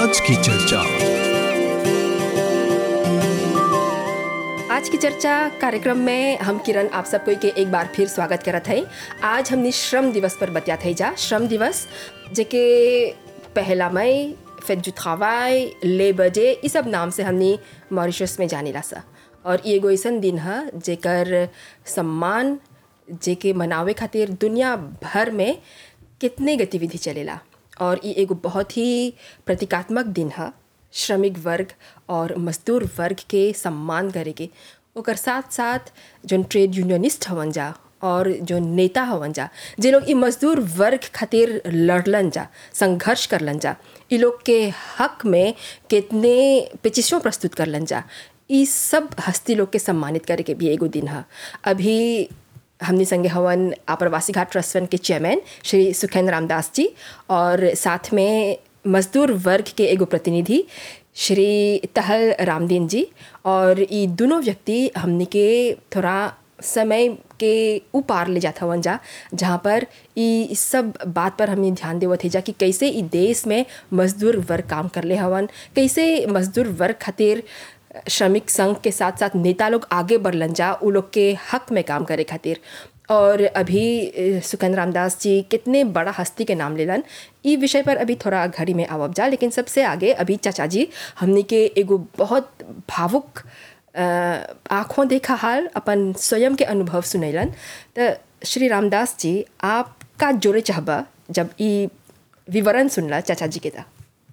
आज की चर्चा आज की चर्चा कार्यक्रम में हम किरण आप सबको के एक बार फिर स्वागत करत है आज हमने श्रम दिवस पर बतिया थे जा श्रम दिवस जेके पहला मई फिर जुथावाई लेबर डे ये सब नाम से हमने मॉरिशस में जानेला सा और ये एगो ऐसन दिन है जेकर सम्मान जेके मनावे खातिर दुनिया भर में कितने गतिविधि चलेला और ये एगो बहुत ही प्रतीकात्मक दिन है श्रमिक वर्ग और मजदूर वर्ग के सम्मान करे के ओकर साथ साथ जोन ट्रेड यूनियनिस्ट हवन जा और जो नेता हवन जा जे लोग ई मजदूर वर्ग खातिर लड़लन जा संघर्ष करलन जा ई लोग के हक में कितने पेचिशों प्रस्तुत करलन जा ई सब हस्ती लोग के सम्मानित करे के भी एगो दिन है अभी हमने संगे हवन आप्रवासी घाट ट्रस्ट फंड के चेयरमैन श्री सुखेंद्र रामदास जी और साथ में मजदूर वर्ग के एगो प्रतिनिधि श्री तहल रामदीन जी और ये दोनों व्यक्ति हमने के थोड़ा समय के उपार ले जाता हवन जा जहाँ पर ई सब बात पर हमने ध्यान देवत है जा कि कैसे ई देश में मजदूर वर्ग काम कर ले हवन कैसे मजदूर वर्ग खातिर श्रमिक संघ के साथ साथ नेता लोग आगे बढ़लन जा उ लोग के हक में काम करे खातिर और अभी सुकंद रामदास जी कितने बड़ा हस्ती के नाम लेलन ई विषय पर अभी थोड़ा घड़ी में आवब जा लेकिन सबसे आगे अभी चाचा जी हमने के एगो बहुत भावुक आँखों देखा हाल अपन स्वयं के अनुभव सुनैलन तो श्री रामदास जी आप का जोड़े चाहबा जब ई विवरण सुनला चाचा जी के था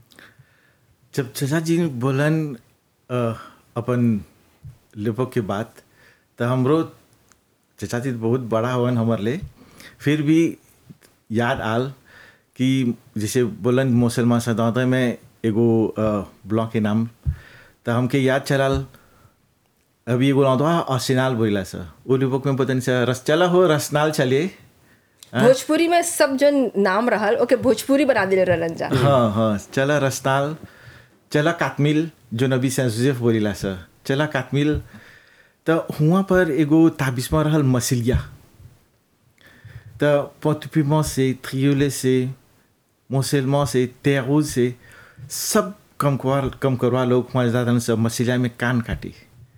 जब चाचा जी बोलन अ, अपन लेपक के बात तो हमरो चाचा जी बहुत बड़ा हवन हमर ले फिर भी याद आल कि जैसे बोलन मुसलमान सदाते में एगो ब्लॉक के नाम तो हमके याद चलाल अभी एगो नाम था असिनाल बोला सर वो लेपक में पता नहीं सर रस चला हो रसनाल चलिए भोजपुरी में सब जो नाम रहल ओके भोजपुरी बना दिले रहलन जा हाँ हाँ चला रसनाल चला कातमिल जो नबी से जोसेफ बोलीला सर चला कातमिल तो हुआ पर एगो ताबिस्मा रहल मसिलिया तो पोतुपिमा से थ्रियोले से मोसेलमा से तेरूज से सब कम करवा कम करवा लोग वहाँ ज़्यादा सब मसिलिया में कान काटी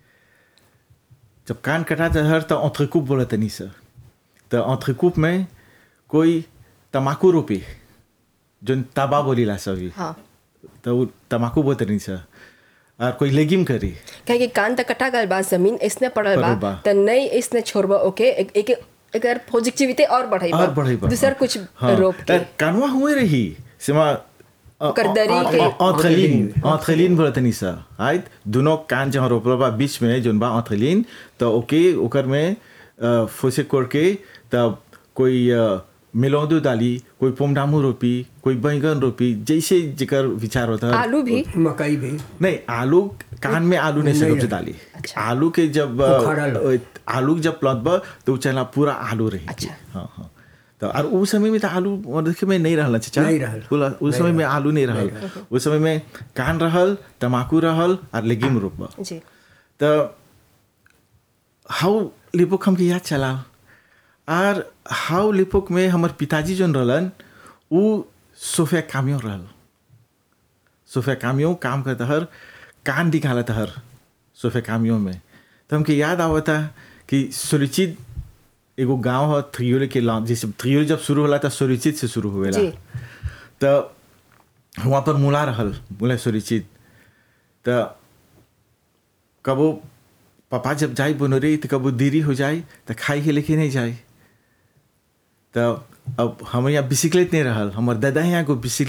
जब कान कटा तो हर तो ऑथ्रिकूप बोला तनी सर तो ऑथ्रिकूप में कोई तमाकू रोपी जो ताबा बोलीला सभी हाँ तो उ तमाकू बोलते नहीं सर और कोई लेगिम करी कहे कि कान तक कटा गल बा जमीन इसने पड़ल बा पड़ल बा। त नहीं इसने छोड़बा ओके एक एक अगर पॉजिटिविटी और बढ़ाई और बढ़ई बा दूसर कुछ रोप के कानवा हुए रही सिमा ओकर दरी के। ऑथलीन ऑथलीन बोलते नहीं सर आयत दोनों कान जहाँ रोपल बा बीच में जोन बा ऑथलीन तो ओके ओकर में अ, फोसे कोड़ के तब कोई अ, मिलौदू डाली कोई पोमडामू रोपी कोई बैंगन रोपी जैसे जेकर विचार होता है आलू भी मकई भी नहीं आलू कान में आलू नहीं से सबसे डाली आलू के जब अ, उखाड़ल। अ, आलू जब प्लॉट बा तो उ चला पूरा आलू रही अच्छा। हाँ हाँ तो और उस समय में तो आलू और देखे में नहीं रहल चाचा नहीं रहल। बोला उस समय में आलू नहीं रहल उस समय में कान रहल तमाकू रहल और लेगिम रोपबा जी तो हाउ लिपोक हमके याद चला और हाउ लिपोक में हमर पिताजी जोन रहलन उ सोफिया कामियो रहल सोफिया कामियो काम करता हर कान निकालता हर सोफिया कामियो में तो हमके याद आवता कि सुरुचित एगो गांव है थ्रियोले के लॉन्च जैसे थ्रियोले जब शुरू होला तो सुरुचित से शुरू हुएला जी। तो वहाँ पर मुला रहल मुला सुरुचित तो कबो पापा जब जाई बनोरे तो कबो देरी हो जाए तो खाई के लेके नहीं जाए तो अब हमारे यहाँ बिसिकलेट नहीं रहल हमारे दादा यहाँ को बिसिकलेट